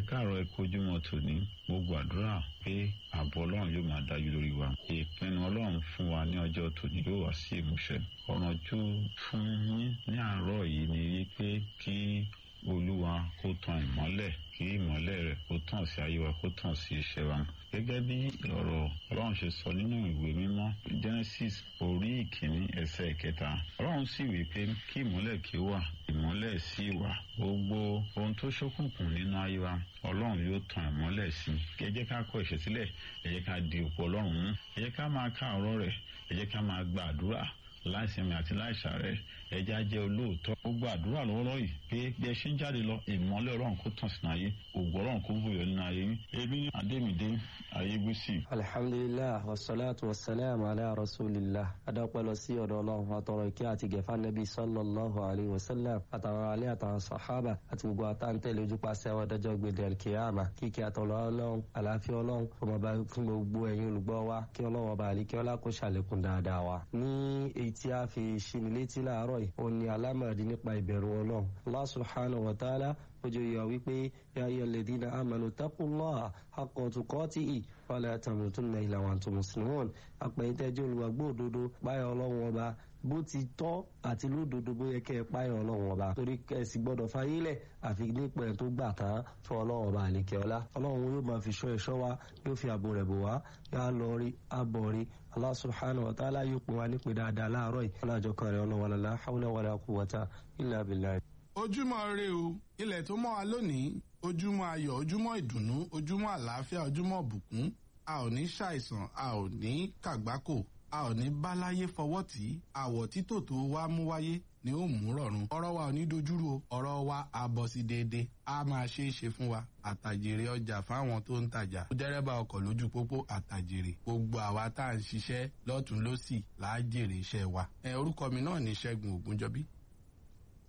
káàárọ̀ ẹ kojúmọ́ tòní mo gbàdúrà pé ààbò ọlọ́run yóò máa dájú lórí wa ìpinnu ọlọ́run fún wa ní ọjọ́ tòní yóò wá sí ìmúṣẹ ọ̀rànjú fún yín ní àárọ̀ yìí ni wípé kí olúwa kó tan ìmọ́lẹ̀ kí ìmọ́lẹ̀ rẹ̀ kó tàn sí ayé wa kó tàn sí iṣẹ́ wa gẹ́gẹ́ bí ọ̀rọ̀ ọlọ́run ṣe sọ nínú ìwé mímọ́ genesis orí ìkíní ẹsẹ̀ ìkẹta ọlọ́run sì wí pé kí ìmọ́lẹ̀ kí ó wà ìmọ́lẹ̀ sì wà gbogbo ohun tó ṣókùnkùn nínú ayé wa ọlọ́run yóò tan ìmọ́lẹ̀ sí ẹ jẹ́ ká kọ ẹ̀ṣẹ̀ sílẹ̀ ẹ jẹ́ ká di òpó ọlọ́run mú ẹ jẹ́ ká máa ká ọ̀rọ̀ rẹ̀ ẹ jẹ́ ká máa gba àdúrà láìsinmi àti láìsàrẹ̀ ẹja jẹ́ olóòótọ́ gbogbo àdúrà lọ́wọ́lọ́wọ́ yìí pé bí ẹ ṣe ń jáde lọ ìmọ́lẹ̀ ọlọ́run kó tàn sínú ayé ògbó ọlọ́run kó bùyọ nínú ayé yín ebi ní adémídé ayégbèsì. alhamdulilah wasalaatu wasalaam ala rasulillah adọ́pẹ́ lọ sí ọ̀dọ̀ ọlọ́run àtọ̀rọ̀ ìkẹ́ àti gẹ̀fà nẹ́bí sallallahu alayhi wa sallam àtàwọn alẹ́ àtàwọn sàhábà àti gbogbo àtàntẹ̀lẹ̀ ojúpasẹ̀ àwọn ọ̀dọ́jọ́ gbèdé alkiyama kíkẹ́ àtọ̀lọ́ ọlọ́run àlàáfíà ọlọ́run ọmọ bá fún gbogbo ẹ̀yin olùgbọ́ wa kí ọlọ́run ọba àlíkẹ́ ọlá kó ṣàlékún dáadáa wa. ní èyí tí a fi ṣíni létí láàárọ̀ yìí òun ni alámọ̀dé nípa ìbẹ̀rù ọlọ́run Allah subhanahu wa ta'ala ojú yọ wípé ya ayyuha alladhina amanu taqullaha haqqa tuqatihi wala tamutunna illa wa antum muslimun àpẹ̀yìntẹ́jọ́ olùwàgbọ́ òdodo báyọ̀ ọlọ́run ọba bó ti tọ́ àti lódodo bó yẹ kẹ́ ẹ páyọ̀ ọlọ́run ọba torí kẹ́sì gbọ́dọ̀ fayílẹ̀ àfi nípa ẹ̀ tó gbà tán fún ọlọ́run ọba àlekẹ́ ọlá ọlọ́run yóò máa fi ṣọ́ ẹ̀ṣọ́ wa yóò fi ààbò rẹ̀ bò wá yóò lọ rí abọ̀ rí Allah subhanahu wa ta'ala yóò pè wá nípe dáadáa láàárọ̀ yìí ọlọ́jọ́ kan rẹ̀ ọlọ́wọ́ lọ́la hawla wala quwwata illa billah. ojúmọ́ ire o ilẹ̀ tó mọ́ wa lónìí ojúmọ́ ayọ̀ ojúmọ́ ìdùnnú ojúmọ́ àlàáfíà ojúmọ́ ìbùkún a ò ní ṣàìsàn a ò ní kàgbákò a ò ní báláyé fọwọ́ tí àwọ̀ títò tó wá mú wáyé ni ó mú rọrùn ọ̀rọ̀ wa ò ní dojúrú o ọ̀rọ̀ wa á bọ̀ sí déédéé a máa ṣe é ṣe fún wa àtàjèrè ọjà fáwọn tó ń tajà dẹ́rẹ́bà ọkọ̀ lójú pópó àtàjèrè gbogbo àwa tá à ń ṣiṣẹ́ lọ́tún lọ́sì là á jèrè iṣẹ́ wa ẹ orúkọ mi náà ní Ṣẹ́gun Ògúnjọbí